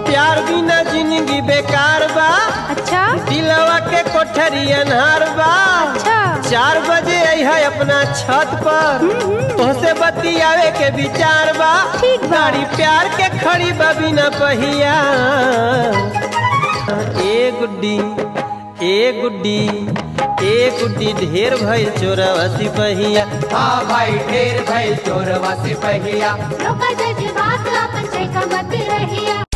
प्यार बिना जिंदगी बेकार बा अच्छा दिलवा के कोठरी अनहार बा अच्छा चार बजे आई है अपना छत पर तोहसे बतियावे के विचार बा ठीक बा। गाड़ी प्यार के खड़ी बा बिना पहिया ए गुड्डी ए गुड्डी ए गुड्डी ढेर भइल चोरवा सिपहिया हाँ भाई ढेर भइल चोरवा सिपहिया रोका जज्बात अपन चैका मत रहिया